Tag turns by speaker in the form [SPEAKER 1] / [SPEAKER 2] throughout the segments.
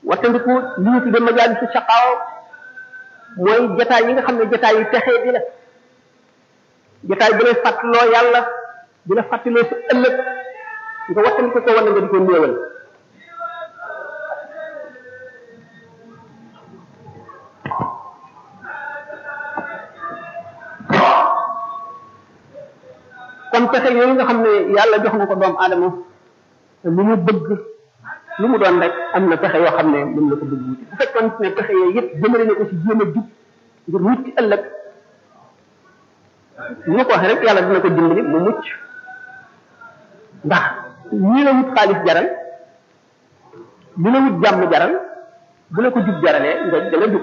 [SPEAKER 1] wattandiku li ñu tudde majaalisu shaqaaw mooy jataay yi nga xam ne jataay yu texee di la jataay bi lay fàttaloo yàlla di la fàttaloo sa ëllëg nga wattandiku ko wala nga di ko néewal kon pexe yooyu nga xam ne yàlla jox na ko doomu aadama lu mu bëgg lu mu doon rek am na pexe yoo xam ne mën na ko bëgg wuti bu fekkoon ne pexe yooyu yëpp jëmale na ko ci jéem a jub ngir wut ci ëllëg ni ma ko waxee rek yàlla dina ko dimbali mu mucc ndax ñii la wut xaalis jaral li la wut jàmm jaral bu la ko jub jaralee nga dana jub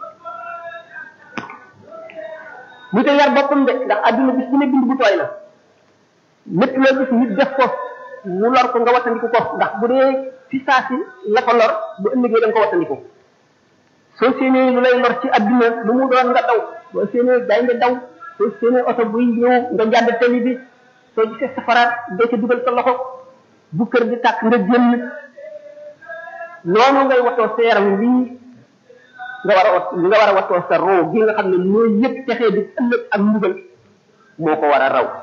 [SPEAKER 1] ñu te yar boppam de ndax àdduna bis bu ne bind bu tooy la lépp loo gis nit def ko mu lor ko nga wattandiku ko ndax bu dee ci saa si la ko lor bu ëllëgee da nga ko wattandiku soo séenee lu lay lor ci adduna lu mu doon nga daw soo séenee day nga daw soo séenee oto buy ñëw nga jàdd tali bi soo gisee safaraat doo ca dugal sa loxo bu kër di tàkk nga génn noonu ngay watoo sa yaram lii nga war a wat li nga war a watoo sa roo gi nga xam ne mooy yëpp texee di ëllëg ak mbugal moo ko war a raw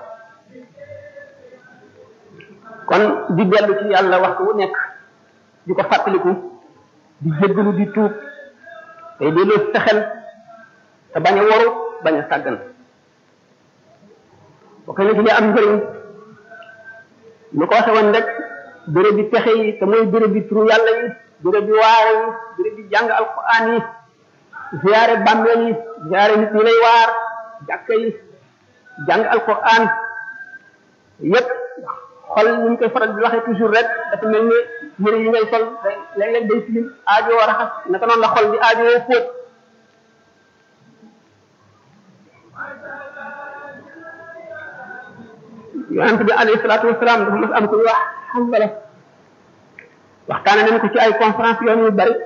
[SPEAKER 1] kon di dellu ci yàlla waxtu wu nekk di ko fàttaliku di jéggalu di tuub tey delloo sa xel te bañ a waru bañ a sàggan bokk na ci li am njëriñ lu ko waxe woon rek béréb bi pexe yi te mooy béréb bi turu yàlla yi béréb bi waare yi béréb bi jàng alquran yi ziyaare bàmmeel yi ziyaare nit ñi lay waar jàkka yi jàng alquran yépp xol ni ñu koy faral di waxee toujours rek dafa mel ni yëre yi ngay sol léeg-léeg day tilim aajo raxas naka noonu la xol di aajo fóot yonent bi alayhi salaatu wasalaam dafa mas am ko wax xambala waxtaane nañ ko ci ay conférence yoon yu bari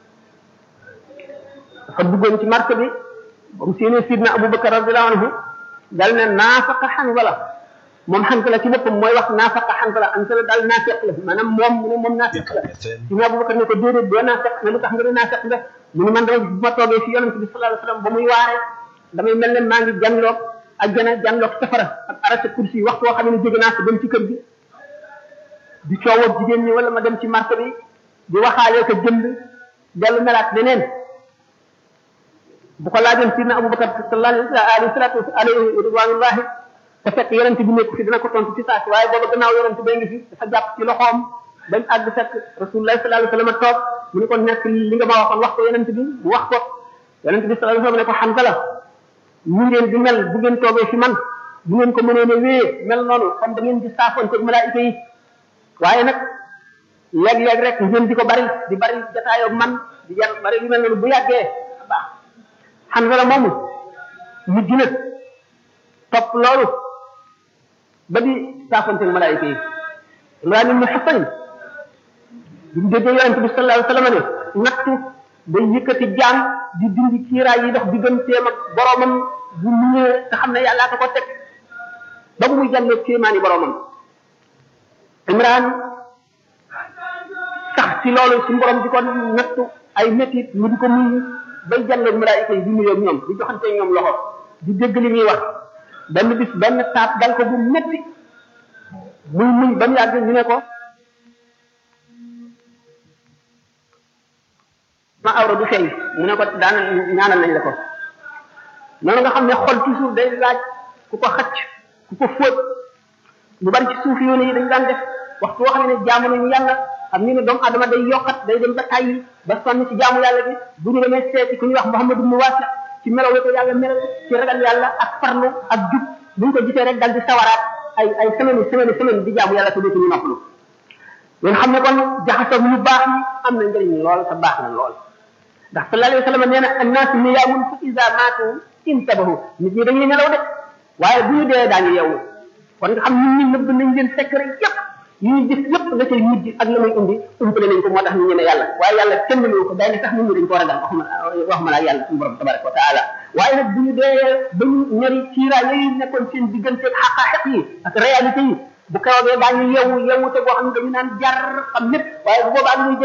[SPEAKER 1] dafa duggoon ci marché bi ba mu séenee sidna Abubakar radiallahu anhu dal ne naafaqa xanbala moom xanbala ci boppam mooy wax naafaqa xanbala xanbala daal naafeq la maanaam moom mu ne moom naafeq la sidna Abubakar ne ko déedéet doo naafeq ne lu tax nga ne naafeq nga mu ne man rek bu ma toogee fi yonent bi sallallahu alayhi wasallam ba muy waare damay mel ne maa ngi janloog ajjana janloog safara ak arasa kursi waxtu woo xam ne jóge naa ko dem ci kër gi di coowoo jigéen ñi wala ma dem ci marché bi di waxaalee ko jënd dellu melaat neneen bu ko laajoon sidna Abubakar sallallahu alayhi salatu alayhi ridwanullahi te fekk yonent bi nekk fi dina ko tontu ci saa si waaye booba gannaaw yonent bay ngi fi dafa jàpp ci loxoom bañ àgg fekk rasulullahi sallallahu alayhi wasallam toog mu ne ko nekk li nga ma waxoon wax ko yonent bi mu wax ko yonent bi sallallahu alayhi wasallam ne ko Hanzala ñu ngeen di mel bu ngeen toogee fi man bu ngeen ko mënee ne wée mel noonu comme da ngeen di saafoon ak malaayika yi waaye nag léeg-léeg rek ngeen di ko bari di bari jataayoo man di jar bari yu mel noonu bu yàggee baax Hanzala moomu mujj na topp loolu ba di saafoon ak malaayika yi Imraan ibn Husayn bi mu déggee yonente bi sallallahu alayhi wasallam ne nattu day yëkkati jaan di dindi kiiraay yi dox digganteem ak boromam bu ñëwee te xam ne yàllaa ko ko teg ba bu muy jàllee kéemaani boromam Imraan sax ci loolu ci borom di ko nattu ay métit mu di ko muñ bay jàllee malaayika yi di nuyoo ñoom di joxante ñoom loxo di dégg li muy wax benn bis benn taab dal ko bu métti muy muy ba mu yàgg ñu ne ko ma awra du feeñ mu ne ko daana ñaanal nañ la ko noonu nga xam ne xol toujours day laaj ku ko xacc ku ko fóot lu bari ci suuf yoon yi dañ daan def waxtu woo xam ne jaamu nañu yàlla xam ni ne doomu adama day yokkat day dem ba tàyyi ba sonn ci jaamu yàlla bi bu ñu demee seeti ku ñuy wax Muhammadu mu waasi ci melaw la ko yàlla melal ci ragal yàlla ak farlu ak jub bu ñu ko gisee rek dal di sawaraat ay ay semaine semaine semaine di jaamu yàlla te dootuñu noppalu ngeen xam ne kon jaxasoo ñu baax yi am na njëriñ lool te baax na lool ndax sallallahu alayhi wa sallam nee na annaas niyaamun fa iza maatu intabahu nit ñi dañuy nelaw de waaye bu ñu dee daañu yeewu kon nga xam nit ñi nëbb nañ leen secret yépp yi ñuy gis yépp la cay mujj ak la muy indi umpale nañ ko moo tax ñu ñeme yàlla waaye yàlla kenn mënu ko day ne sax nit ñi dañ ko ragal waxuma waxuma la yàlla suñu borom tabaraka wa taala waaye nag bu ñu dee ba ñu ñari ciiraay yooyu nekkoon seen diggante xaqaaxiq yi ak réalité yi bu kawagee daañu yeewu yeewu te boo xam ne dañu naan jar xam lépp waaye bu boobaa